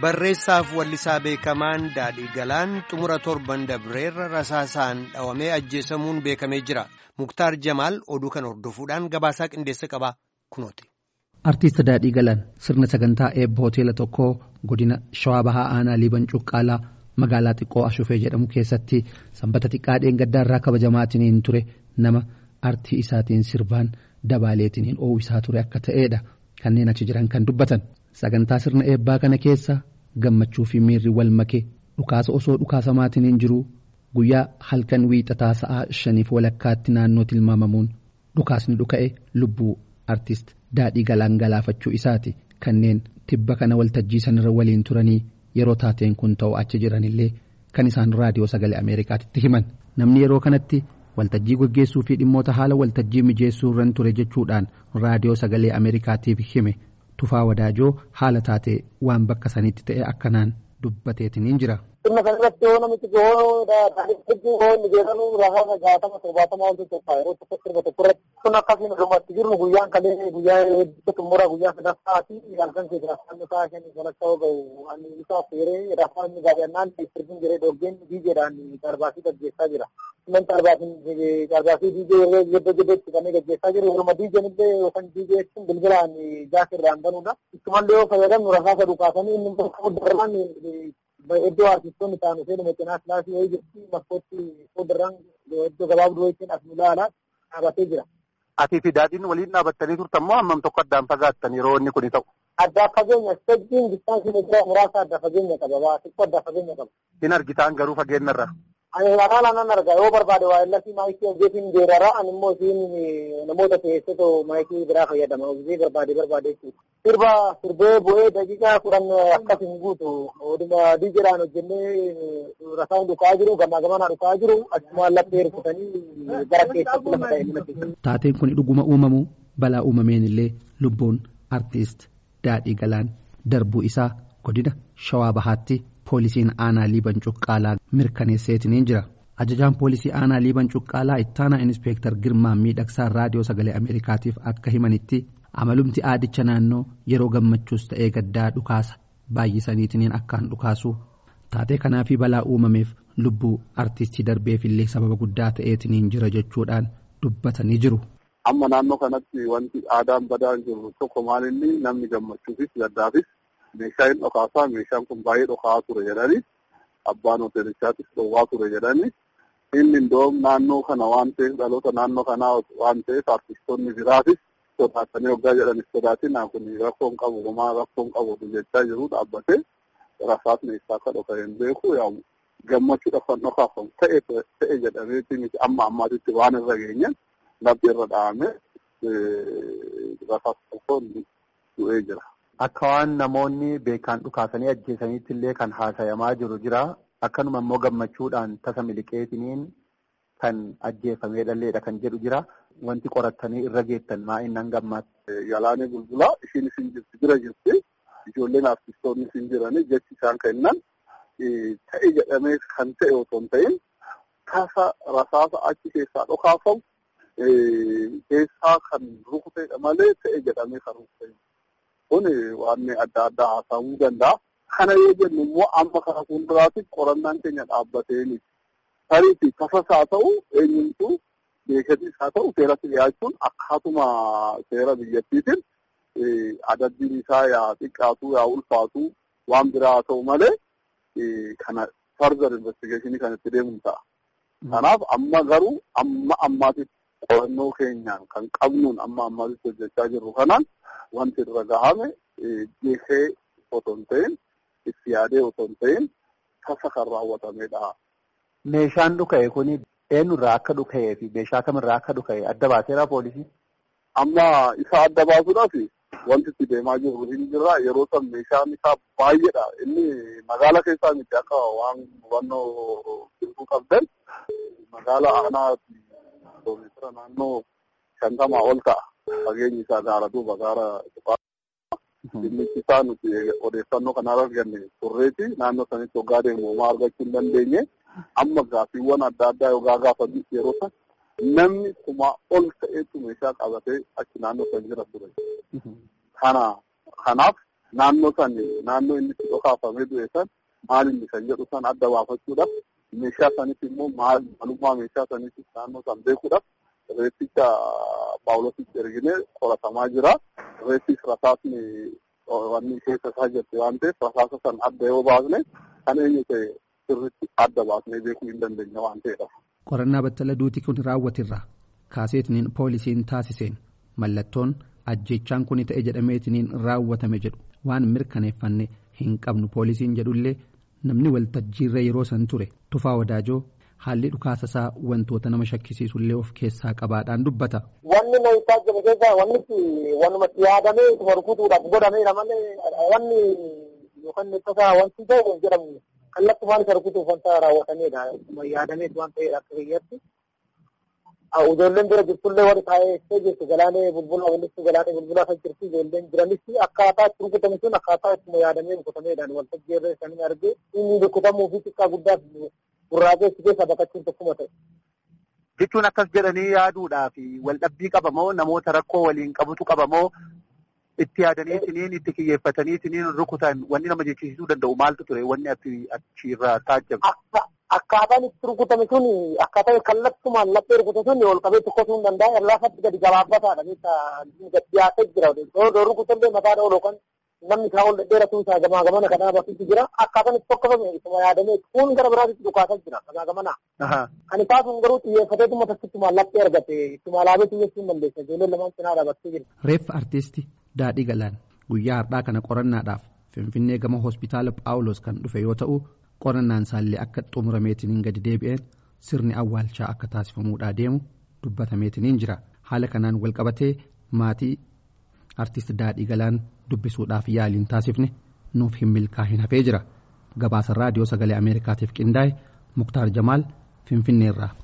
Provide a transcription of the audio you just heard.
Barreessaaf wallisaa beekamaan Daadhii Galaan xumura torban dabreerra rasaasaan dhawamee ajjeesamuun beekamee jira. Muktaar Jamaal oduu kana hordofuudhaan gabaasaa qindeessa qaba kunooti. Artiist Daadhii Galaan sirna sagantaa eebba hoteela tokkoo godina Shawaa Bahaa Aanaa Liiban Cuqqaalaa magaalaa xiqqoo Ashufee jedhamu keessatti sanbata xiqqaa dheengaddaarraa kabajamaatiin ture nama artii isaatiin sirbaan dabaaleetiin oowwisaa ture akka ta'edha kanneen achi jiran kan dubbatan. Sagantaa sirna eebbaa kana keessa gammachuu fi miirri wal make dhukaasa osoo dhukaasamaatiin hin jiru guyyaa halkan wiixataa sa'aa shaniif walakkaatti naannoo tilmaamamuun dhukaasni dhuka'e lubbuu artist daadhii galaan galaafachuu isaati kanneen tibba kana waltajjii sanarra waliin turanii yeroo taateen kun ta'u achi jiranillee kan isaan raadiyoo sagalee ameerikaatti himan namni yeroo kanatti waltajjii gaggeessuu fi dhimmoota haala waltajjii mijeessuu irra ture jechuudhaan raadiyoo sagalee ameerikaatiif hime. Tufaa Wadaajoo haala taatee waan bakka sanitti ta'e akkanaan dubbateetiin jira. Sirna kana irratti yoo namichi gahoo hedduu gahoo inni jedhamu rasaasa jaatama torbaatama wanti tokko yeroo tokko sirba tokko irratti kun akkasiin dhumatti jiru guyyaan kalee guyyaa hedduu xumura guyyaa sadaffaa fi halkan keessa rafaan isaa shan walakka yoo gahu ani isaa feeree rafaan inni gaafannaan sirbiin jiree dhoggeen diijeedhaan darbaasii gaggeessaa jira. Nan darbaasii diijee yeroo giddo giddotti kanneen gaggeessaa jiru yeruma diijeen illee yookaan diijee jechuun bilbilaan jaasirraan banuudha. Ittumallee yoo fayyadamnu rasaasa dhukaasanii inni fuuldarraan iddoo artistoonni ta'an seenuma cinaa kilaasii wayii jirti bakkootti fuuldarraan iddoo gabaabduu wayiitiin as nu ilaalaa dhaabatee jira. Atii fi daadhiin waliin dhaabattanii turtan moo hammam tokko addaan fagaattan yeroo inni kuni ta'u? Addaa fageenya stejjiin distaansiin jira muraasa adda fageenya qaba waa xiqqoo adda fageenya qaba. Hin argitaan garuu fageenyarra. Ani alaala nan arga yoo barbaade waa illasii maayikii hojjetiin geerara ani immoo isiin namoota teessoo maayikii biraa fayyadama hojii barbaade barbaade jechuudha. Sirba sirbee bu'ee daqiiqaa kudhan akkas hin guutu oduma diijedhaan hojjennee rasaan dhukaa jiru gamaa gamanaa dhukaa jiru achumaan laphee hirkutanii gara keessatti lafa ta'e mana Taateen kun dhuguma uumamu balaa uumameen illee lubbuun artiist Daadhii Galaan darbuu isaa godina Shawaa Bahaatti. Poolisiin aanaa liiban cuqqaalaa mirkaneesseetiin jira. Ajajaan poolisii aanaa liiban cuqqaalaa ittaanaa inspeektar Girmaa miidhagsaa raadiyoo sagalee Ameerikaatiif akka himanitti amalumti aadicha naannoo yeroo gammachuus ta'ee gaddaa dhukaasa baay'isaniitiin akkaan dhukaasu taatee kanaa fi balaa uumameef lubbuu artistii darbeefillee sababa guddaa ta'eetiin jira jechuudhaan dubbatanii jiru. Amma naannoo kanatti wanti aadaan badaan jiru tokko maalinni namni gammachuufis gaddaafis. meeshaa hin dhokaasaa meeshaan kun baay'ee dhokaa ture jedhani abbaan hoteelichaattis dhowwaa ture jedhani inni indoom naannoo kana waan ta'eef dhaloota naannoo kanaa waan ta'eef artistoonni biraatis sodaatanii hoggaa jedhanis sodaatin kun rakkoon qabu homaa rakkoon qabu jechaa jiru dhaabbatee rasaas meeshaa akka dhoka hin beeku yaa gammachuudhaaf kan dhokaafamu ta'e ta'e jedhameeti miti amma ammaatitti waan irra geenyan labbi irra dha'ame rasaas tokkoon du'ee jira. Akka waan namoonni beekaan dhukaasanii ajjeesaniitti illee kan haasayamaa jiru jira. Akkanuma immoo gammachuudhaan tasa miliqeetiniin kan ajjeefamee dhalleedha kan jedhu jira. Wanti qorattanii irra geettan maa innan gammaatti. Yalaanee bulbulaa ishiin isin jirti bira jirti. Ijoolleen artistoonni isin jiranii jechi isaan kennan ta'e jedhamee kan ta'e otoo hin ta'in tasa rasaasa achi keessaa dhokaafamu keessaa kan rukuteedha malee ta'e jedhamee kan rukutee. kun waan adda addaa haasa'uu danda'a. Kana yoo jennu immoo amma kana fuulduraatti qorannaan keenya dhaabbateeni. Tariifi tasas haa ta'u eenyumtuu beekatis haa ta'u seeratti dhiyaachuun akkaatuma seera biyyattiitiin adabbiin isaa yaa xiqqaatu yaa ulfaatu waan biraa haa ta'u malee kana further investigationii kan itti deemuun ta'a. Kanaaf amma garuu amma ammaatitti qorannoo keenyaan kan qabnuun amma ammaatitti hojjechaa jirru kanaan wanti irra gahame geessee otoo hin ta'in itti yaadee otoo hin ta'in tasa kan raawwatamedha. Meeshaan dhuka'e kun eenyurraa akka dhuka'ee fi meeshaa kamirraa akka dhuka'e adda baaseera poolisii? Amma isa adda baasuudhaaf wanti itti deemaa jirru hin jirra yeroo san meeshaan isaa baay'eedha inni magaala keessaa miti akka waan hubannoo birbuu qabdan magaala aanaa kiiloomeetira naannoo shantamaa ol ta'a. Fageenyi isaa gaara duuba gaara Dhimmichi isaa nuti odeeffannoo kana arganne turreeti naannoo sanitti hoggaa deemu homaa argachuu hin dandeenye amma gaaffiiwwan adda addaa yookaan gaafa yeroo san namni kuma ol ta'etu meeshaa qabatee achi naannoo san jira ture. Kana kanaaf naannoo san naannoo inni itti dhokaafamee du'e san maal inni kan jedhu san adda baafachuudhaaf meeshaa sanitti immoo maal maalummaa meeshaa sanitti naannoo san beekuudhaaf reefficha paawulositti erginee qoratamaa jira. Reeffis rasaasni wanni keessa isaa jirti waan ta'eef rasaasa san adda yoo baasne kan eenyu ta'e sirriitti adda baasnee beekuu hin dandeenya waan ta'eedha. Qorannaa battala duuti kun raawwatirra kaaseetiniin poolisiin taasiseen mallattoon ajjechaan kun ta'e jedhameetiniin raawwatame jedhu waan mirkaneeffanne hin qabnu poolisiin jedhullee namni waltajjiirra yeroo san ture tufaa wadaajoo haalli dhukaasa isaa wantoota nama shakkisiisullee of keessaa qabaadhaan dubbata. Wanni na isaa jiru keessa wanni wanumatti yaadamee ittuma rukutuudhaaf godhameera malee wanni yookaan tasaa wanti ta'e hin jedhamu kallattumaan isa rukutuuf wanta raawwatamedha. Ittuma yaadamee waan ta'edha akka biyyatti. Ijoolleen bira jirtullee warri taa'ee jirtu galaanee bulbula walitti galaanee bulbulaa kan jirtu ijoolleen jiranis akkaataa itti rukutame sun akkaataa ittuma yaadamee rukutameedhaan waltajjii irra isaanii argee inni rukutamuu fi xiqqaa guddaa gurraachee si keessa baqachuun tokkuma ta'e. Jechuun akkas jedhanii yaaduudhaa fi waldhabbii qabamoo namoota rakkoo waliin qabutu qabamoo itti yaadanii isiniin itti kiyyeeffatanii isiniin rukutan wanni nama jechisiisuu danda'u maaltu ture wanni achirraa taajjabe. Akkaataan itti rukutame sun akkaataa kallattumaan laphee rukute sun ol qabee tokkosuu hin danda'a laafatti gadi gabaabbataadha gadi dhiyaatee jira yoo rukutallee mataa dha'u yookaan namni isaa ol dheeratu isaa gamaa gamana kanaa bakkitti jira akkaataan itti tokkofame isuma yaadamee kun gara biraatti dhukaasaa jira gamaa gamana. Kan isaa sun garuu xiyyeeffatee dhuma takkittumaa laphee argate ittuma alaabee xiyyeessuu hin dandeessa ijoolleen lamaan cinaa dhaabattee jira. Reeffa artiistii Daadhii Galaan guyyaa har'aa kana qorannaadhaaf Finfinnee gama hospitaala Phaawulos kan dhufe yoo ta'u qorannaan isaallee akka xumurameetiniin gadi deebi'een sirni awwaalchaa akka taasifamuudhaa deemu dubbatameetiniin jira haala kanaan walqabatee maatii artist Daadhii Galaan dubbisuudhaaf yaaliin taasifne nuuf hin milkaa'in hafee jira gabaasa raadiyoo sagalee ameerikaatiif qindaa'e muktaar jamaal finfinneerraa.